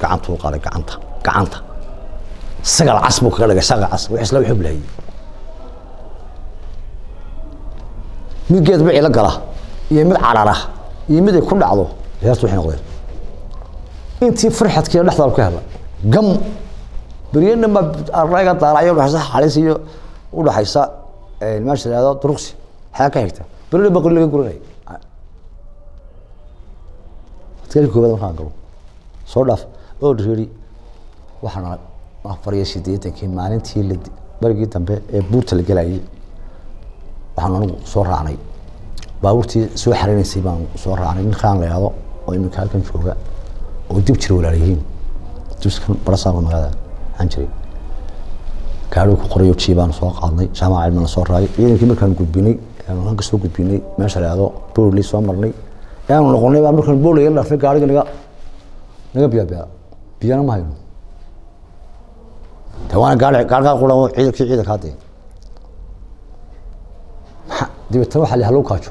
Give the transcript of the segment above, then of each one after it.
gacantuu qaaday gacanta gacanta sagal cas buu kaga dhigay sagal cas wix isla wuxuu bilaayay mid geed bicii la gala iyo mid carara iyo mid ay ku dhacdo heertu waxay noqdeen intii farxadkii dhexdaal ka hela gam beryana ma arayga daarayo udhaxaysa xalis iyo udhaxaysa meesha la yihahdo duruqsi xayaa ka xigta beryana baqoli laga guranay adkaari koobaad markaan galo soo dhaaf oo dhiri waxaana afar iyo siddeetankii maalintii la barigii dambe ee buurta la gelayay waxaan anigu soo raacnay baabuurtii soo xareynaysay baan soo raacnay ninkaan la yihahdo oo iminka halkan jooga oo dib jira walaalayihiin dibskan barasaaba magaalada waxaan jiray gaadhigu ku qorayo jii baan soo qaadnay jaamaca cilmina soo raayay ciidankii markaan gudbinay halka soo gudbinay meesha la yihahdo boorley soo marnay yaanu noqonay baa markaan boorley la dhaafay gaadhiga naga naga biyaa biyaa biyana ma hayno de waana gaari gaargaa qura ciidankii ciidanka haddee dabeetana waxaa la hallow kaajo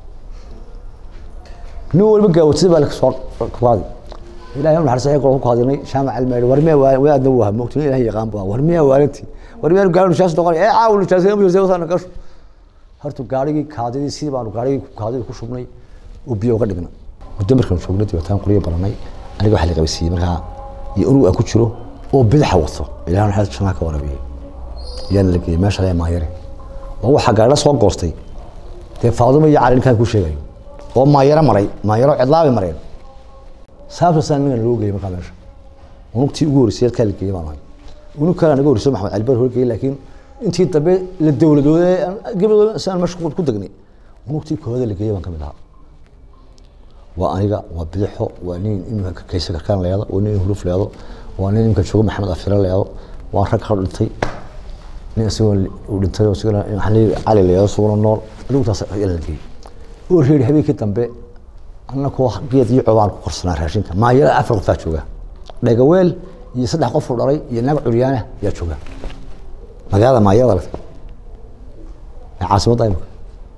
nin walba gaawatida baa soo qaadi ilahay naxariis ku kaadinay shaamac almeer war miya waa aadna waa moogtin ilahay yaqaan baa war miya waalanti war miya gaari nishaas noqon ee caawu nishaas ma jirtay wasana gasho horta gaarigii kaadidii sidii baanu gaarigii kaadidii ku shubnay oo biyo uga dhignay muddo markaan joognay dabeetaan qoriyo baranay aniga waxaa la qabasiiyey markaa iyo unug aan ku jiro oo bidaxa wato ilahay naxariis janaa ka warabiyey yaana la geeyey meesha lee maayare oo waxaa gaadha soo goostay dee faaduma iyo cali ninkaan ku sheegayo oo maayaro maray maayaro cidlaabi mareen saabtaasaan ningan loo geeyey markaa meesha unugtii ugu horreysay halkaa la geeyey baan ahay unug kale naga horreysay maxamed cali bar horgeeyey laakiin intii dambe la dowladooday gabadooda saan meesha ku degnay unugtii kooda la geeyey baan ka mid ahaa waa aniga waa bidixo waa nin iminka kaysa karkaan leedo waa nin huruf leedo waa nin iminka jooga maxamed afire leedo waa rag ka dhintay nin isagoo uu dhintay oo isagana cali leedo isaguna nool adugtaas la geeyey oo reeri habeenkii dambe annakoo geed iyo cobaan ku korsanaa raashinka maayada afar qofaa jooga dhagaweel iyo saddex qof uu dhalay iyo naag curyaana yaa jooga magaalada maayada lagtay ee caasimadda imika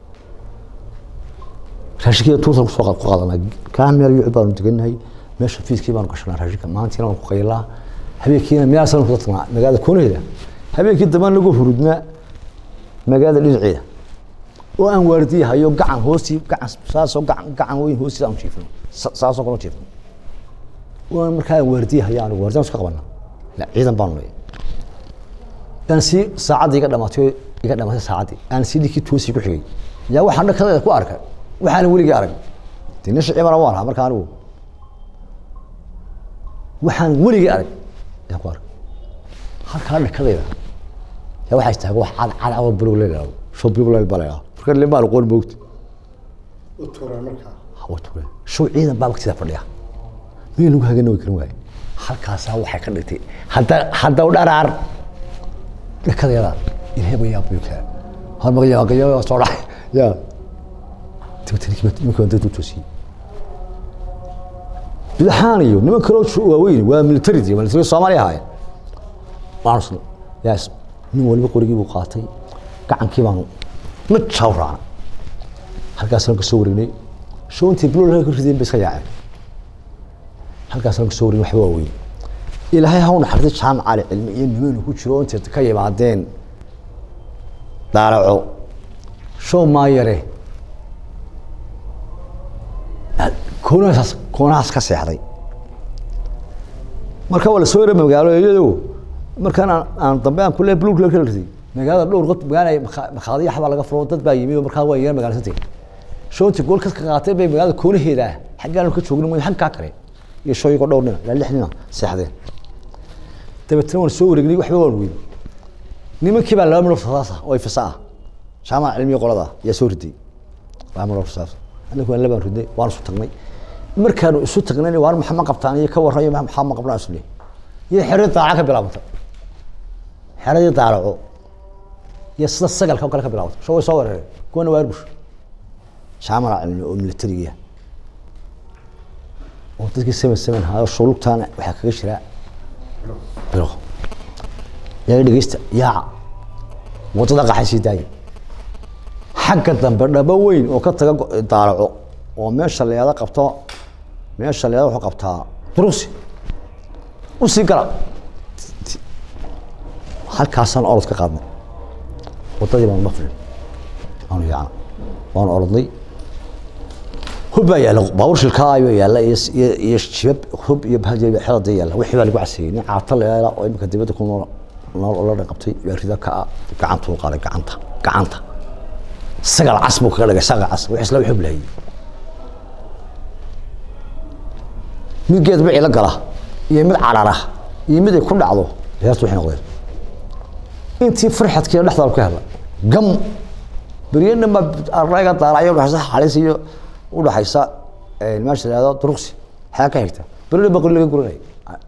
raashinkiiya tuurtan kusoo ku qaadanaa kaa meel yucub baanu deganahay meesha fiiskii baanu gashanaa raashinka maalintiina waan ku qaylaa habeenkiina meel san kuda tagnaa magaalada koonaheeda habeenkii dambaan lagu hurudnaa magaalada dhinaceeda oo aan waardiye hayo gacan hoostii gacan saasoo gacan gacan weyn hoostiisa aan jiifno saasoo kale jiifno oo aan markaa aan waardiye hayo anigu waardiyan iska qabana la ciidan baanu leeyahay aan si saacaddii iga dhamaatay iga dhamaatay saacaddii aan si dhinkii toosii ku xigay yaa waxaan dhakada ku arkay waxaan weligii arag dee nin shicibana waan ahaa markaa anigu waxaan weligii arag yaa ku arkay halkaa dhakadayda yaa waxaa istaaga wax cad cad oo bulug leeyahay shoo bulug leeyahay baa leeyahay marka limaan qoon moogta show ciidan baa waqtidaa fadhiya meel lagu hagana way karin waaye halkaasaa waxay ka dhigtay hadda hadda u dharaar dhakadeeda ilaahay baa yaabuyo kaa hormaqyaaqayo soo dhacay yaa iminka dad u toosiyey bidaxaan iyo niman kaloo waaweyn waa militarid military soomaaliya ahaayeen waanu yaas nin waliba qorigii buu qaatay gacankii baanu ma jaaw raacna halkaasaan ka soo wareegnay shoontii bilol ka rideen bay iska yaaceen halkaasaan ka soo wareegnay waxba waaweyn ilaahay ha u naxariistay jaamac cali cilmi iyo nimeenu ku jiro intay ka yimaadeen daaraco show maayare koonahaas koonahaas ka seexday marka waa la soo yara magaalo iyado markaan aan dambe aan kule blug la kala riday magaalada dhowr qod magaala makhaadiya xabaa laga furo dad baa yimi oo markaa waa yar magaalasantay shoonti gool ka qaatay bay magaalada koonaheeda xaggaan ka joogna mooy xaggaa kale iyo shooyigo dhowr nina ilaa lix nina seexdeen dabeetana waan soo wareegnay waxba waan weyn nimankii baa laba midhoo fasaas ah oo ay fasa ah jaamaca cilmiga qolada yaa soo riday laba midhoo fasaas anagu waan labaan ridnay waan isu tagnay markaanu isu tagnayna waan maxaa ma qabtaan iyo ka warran iyo maxaa ma qabnaa isle iyo xeradii daaca ka bilaabanta xeradii daaraco iyo sida sagalka oo kale ka bilaabanta sho way soo weerareen kuwana waa arbush jaamala cilmi oo militariga oo dadkii seven seven haayo shulugtaana waxaa kaga jira bilo yaa dhegeysta yaaca wadada qaxay sii daaya xagga dambe dhabo weyn oo ka taga daaraco oo meesha leeda qabto meesha leeda wuxuu qabtaa durusi usii gala halkaasaan orod ka qaadnay waddadii baan maqlin aanu yaacna waan orodnay hub baa yaalla baabuur shilkaa ayuu yaalla iyo iyo iyo jibab hub iyo bahajir xelada yaalla wixii baa lagu caseeyey nin caata leela oo imika dibadda ku nool nool oo la dhaqabtay yaa rida ka ah gacantuu qaaday gacanta gacanta sagal cas buu kaga dhigay sagal cas wix isla xub lahayey mid geed bicii la gala iyo mid carara iyo mid ay ku dhacdo heertu waxay noqdeen intii farxadkiina dhexdaal ka hela gam beryana ma arayga daarayo udhaxaysa xalis iyo udhaxaysa meesha la yihahdo duruqsi xayaa ka xigta berina baqoli laga guranay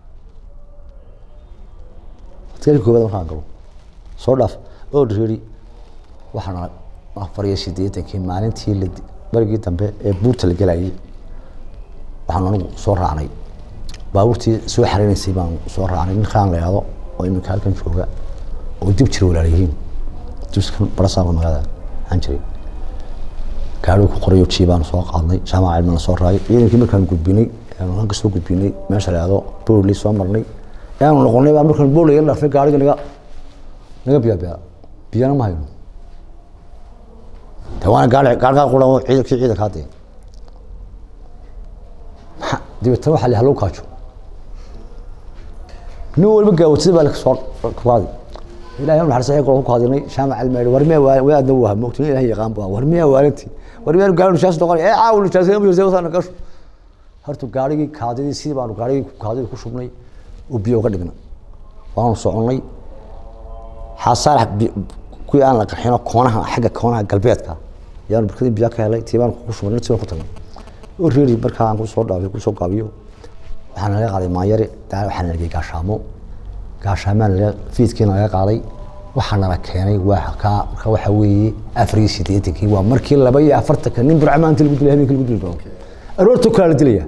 adkaari koobaad markaan galo soo dhaaf oo dhiri waxaana afar iyo siddeetankii maalintii la barigii dambe ee buurta la gelayay waxaan anigu soo raacnay baabuurtii soo xareynaysay baan soo raacnay nin kaan la yihahdo oo iminka halkan jooga oo dib jira walaalayihiin dibskan barasaaba magaalada waxaan jiray gaarigu ku qorayo ji baan soo qaadnay jaamaca cilmina soo raayay ciidankii markaan gudbinay aanu halka soo gudbinay meesha la yihahdo boorley soo marnay aanu noqonay baa markaan boorley la dhaafay gaariga naga naga biya biya biyana ma hayno de waana gaari gaargaa quran ciidankii ciidanka hadee dabeetana waxaa la hallow kaajo nin walba gaawatida baa soo qaadi ilahay naxariis ayaga ku qaadinay shaamac almeeri war miya waa adna waa moogtin ilahay yaqaan baa war miya waalanti war miya gaari nishaas noqon ee caawu nishaas ma jirtay wasana gasho horta gaarigii kaadidii sidii baanu gaarigii kaadidii ku shubnay oo biyo uga dhignay waanu soconnay xasaar kuwii aan la qaxino koonaha xagga koonaha galbeedka yaanu barkadii biyo ka helay tii baan ku shubnay intii baan ku tagnay oo reeri markaa aan kusoo dhaabiyo kusoo gaabiyo waxaa naga qaaday maanyare daa waxaa nalagey gaashaamo gaashaamaan laga fiidkiina laga qaaday waxaa nala keenay waa ka marka waxa weeye afar iyo siddeetankii waa markii laba iyo afartanka nin burcamaanta lagu dilay habeenkii lagu dili doono aroortoo kale la dilaya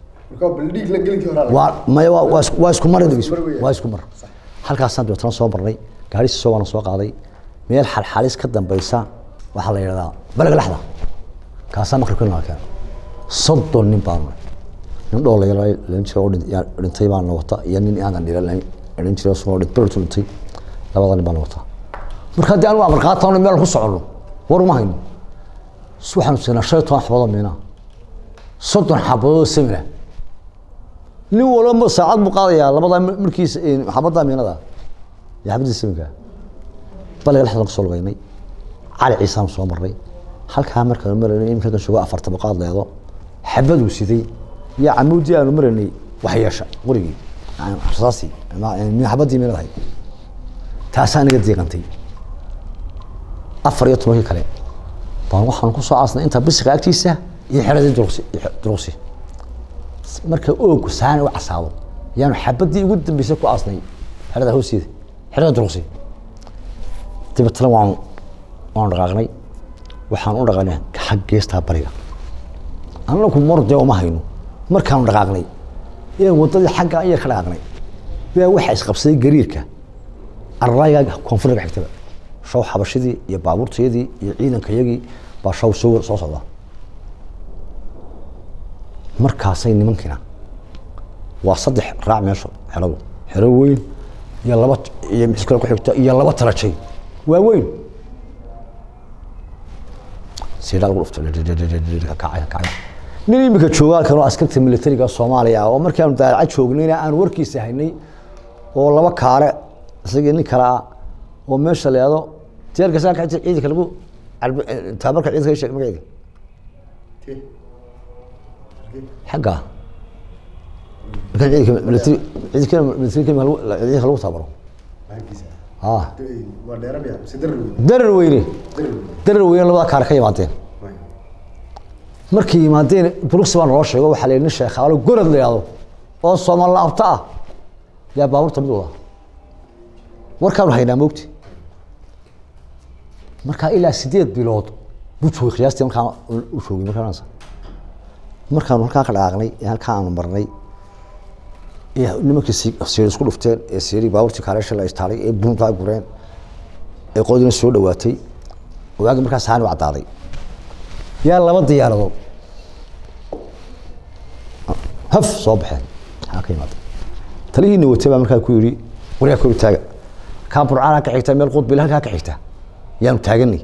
waa maya waa waa isku- waa isku mar dhegeyso waa isku mar halkaasaan dabeetana soo marnay gaarisi soo waana soo qaaday meel xalxalis ka dambaysa waxaa la yidhahdaa balaga laxda kaasaa maqribka nala keenay soddon nin baan nahay nin dhoolaya lan jira oo dhin- yaa dhintay baan na wata iyo nin aadan dhira dhan jira soo dhint bertu dhintay labada nin baan na wataa marka haddii anigu amar qaatano meel ku soconno war uma hayno s- waxaanu siinaa shan iyo toban xabadood miina soddon xabadood semina nin walba saacad buu qaadayaa labadaa mar- markiisa xabadda miinada iyo xabadii seminka baliga lexdan kusoo lugaynay cali ciisaan soo marnay halkaa markaanu maraynay iminka halkan joogo afarta baqaad leedo xabaduu siday iyo camuudii aanu maraynay wax yeesha qurigii yani rasaasii ama- min xabadii miinada ahayd taasaa naga diiqantay afar iyo tobankii kale baan waxaan kusoo aasnay inta bisiqa agtiisa iyo xeradii duruqsi iyo xe- duruqsi marka oogu saana u casaado yaanu xabadii ugu dambeysay ku aasnay xerada hoosteeda xerada duruqsi dabeetana waan waan dhaqaaqnay waxaan u dhaqaaqnay xag geestaa bariga annagu mordee uma hayno markaanu dhaqaaqnay ee waddadii xagga ayar ka dhaqaaqnay baa waxaa isqabsaday gariirka arrayga koonfurga xigtaba shaw xabashidii iyo baabuurtayadii iyo ciidankayagii baa shaw soo soo socda markaasay nimankiina waa saddex raac meesha xeradu xero weyn iyo laba iyo mid kale ku xigta iyo laba talajay waa weyn siidhaa lagu dhufto kacay kacay nin imika jooga halkan oo askarta militariga soomaaliya ah oo markii aanu daalaca joognayna aan warkiisa haynay oo laba kaare isagii nin kale ah oo meesha la yahdo jeerka saa ka ciidanka lagu calb- taabarka ciidanka ii sheeg magaceeda xagga markaan ciidanka militari ciidanka militari ciidanka lagu taabaro ah waa dheerabya mise darar wey darar weyne darar weyne labada kaare ka yimaadeen markay yimaadeen bruxi baa naloo sheego waxaa la yidhi nin sheekhaalo gorod la yihahdo oo soomaal laabta ah yaa baabuurta mid wada warkaanu haynaa moogti markaa ilaa sideed bilood buu joogay qiyaastii markaa u joogay markaa markaanu halkaa ka dhaqaaqnay ee halkaa aanu marnay ee nimankii si- siiri isku dhufteen ee siiri baabuurtii kaareesha la istaalay ee buntaa gureen ee qoodina soo dhawaatay waagi markaa saani u caddaaday yaa laba diyaaradood haf soo baxeen maxaa ka yimaada talihiina watay baa markaa ku yidhi waryaa kor taaga kaa burcaan ka xigta meel qudbil halkaa ka xigta yaanu taaganay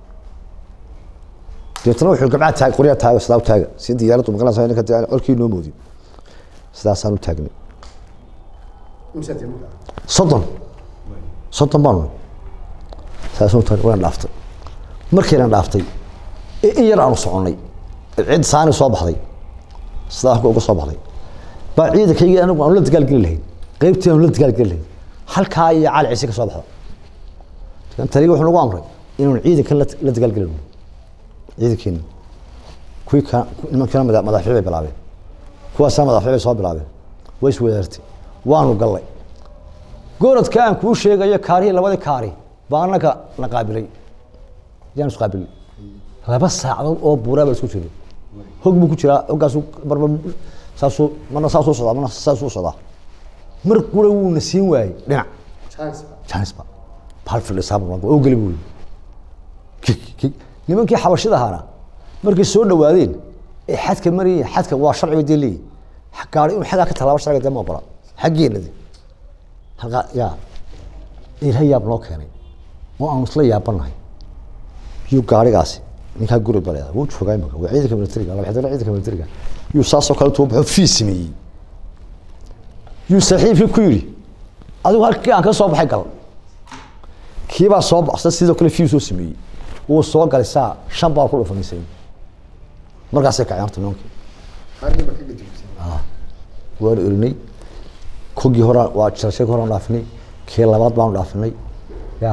deetana wuxuu gabcaa taag qoryaa taaga sidaa u taaga si diyaaraddu maqlanaysa ninka dee colkii noo moodin sidaasaan u taagnay imsaa tii markaa soddon soddon baanu saasaan u taagnay waan dhaaftay markaynan dhaaftay ee in yar aanu soconnay cid saani soo baxday sidaa halka uga soo baxday baa ciidankaygii anigu aanu la dagaalgeli lahayn qaybtii aanu la dagaalgeli lahayn halkaa iyo cali ciise ka soo baxda kan taliga wuxuu nagu amray inaanu ciidankan la la dagaalgelino ciidankeena kuwii ka nimankana mada madaxfici bay bilaabeen kuwaasna madaxfici bay soo bilaabeen way iswadaartay waanu gallay gooradka aan kuu sheegayo kaarihii labadii kaari baa annaga na qaabilay yaan is qaabilay laba saacadood oo buuraa baa isku jiray hog buu ku jiraa hoggaasu marba saasuu marna saasuu socdaa marna saasuu socdaa mar qura wuuna siin waayey dhinac chance janisba bahal fadhisaa oo geli buu yidhi kik kik nimankii xabashida ahaana markay soo dhawaadeen ee xadka marayeen xadka waa sharci bay dee leeyihin gaari inuu xaggaa ka tallaabo sharciga dee ma ogola xaggeena de halkaa yaa ilaahay yaab noo keenay oo aanu isla yaabanahay yuu gaarigaasi ninkaa guri baleeda wuu joogaa imaka waa ciidanka militariga laba xidala ciidanka militariga yuu saasoo kale tuu baxo fii sameeyey yuu saaxiibkii ku yidhi adigu halkii aan ka soo baxay gal kiibaa soo baxsa sidoo kale fiu soo sameeyey wuu soo galay saa shan baa ku dhufanaysay markaasay kaceen horta nimankii qaarkii baa ka gadubisay waanu elinay kogii hore waa jarashadii hore dhaafinay kii labaad baanu dhaafinay ya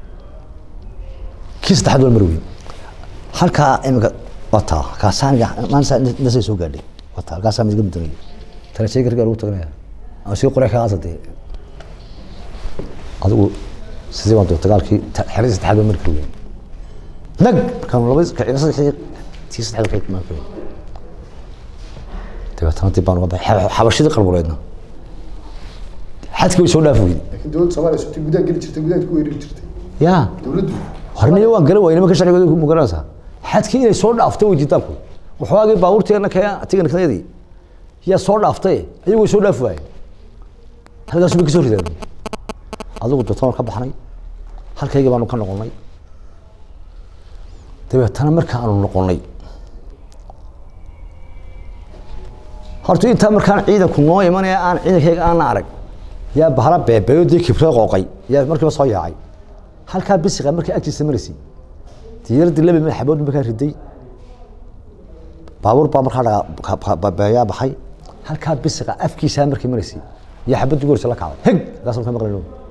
kii saddexaad waa marweyn halkaa imika waa taa kaasaan maanta nasay soo gaadhay waa taa halkaasaa midiga mudanaya tarashadii gargaa lagu taganaya ama sii qoray kaasa dee adigu sidii baan dee dagaalkii ta- xeradii saddexaad baa mari kari weyn nag markaanu laba kacina saddexdii tii saddexaad kale mari kari weyn dabeetana dib baan uga baxay Xa- xabashidii qalbuleedna xadkii way soo dhaafi weyday laakiin dowladda soomaaliya sutay gudaha geli jirtay gudaha ku weerari jirtay ya dowladdu horniyo waan garan waayay nimanka sharcigooda ku garanaysaa xadkii inay soo dhaafto way jidaalku waxoogii baabuurteena kaya tiganikadayadii yaa soo dhaaftay ayagu way soo dhaafi waayeen halkaasu bay ka soo rideen adigu dotoon ka baxnay halkaygii baanu ka noqonnay dabeetana marka aanu noqonnay horta intaa markaan ciidanku noo imanaya aan ciidankayga aana arag yaa bahala beebeeyo dee kibrada qooqay yaa markiiba soo yaacay halkaa bisiqa markay agtiisa maraysay diyaradii laba mil xabood markaa riday baabuur baa markaa dhaga beeyaa baxay halkaa bisiqa afkiisaa markay maraysay yaa xabadii gorisa la kacday heg halkaas ka maqlayno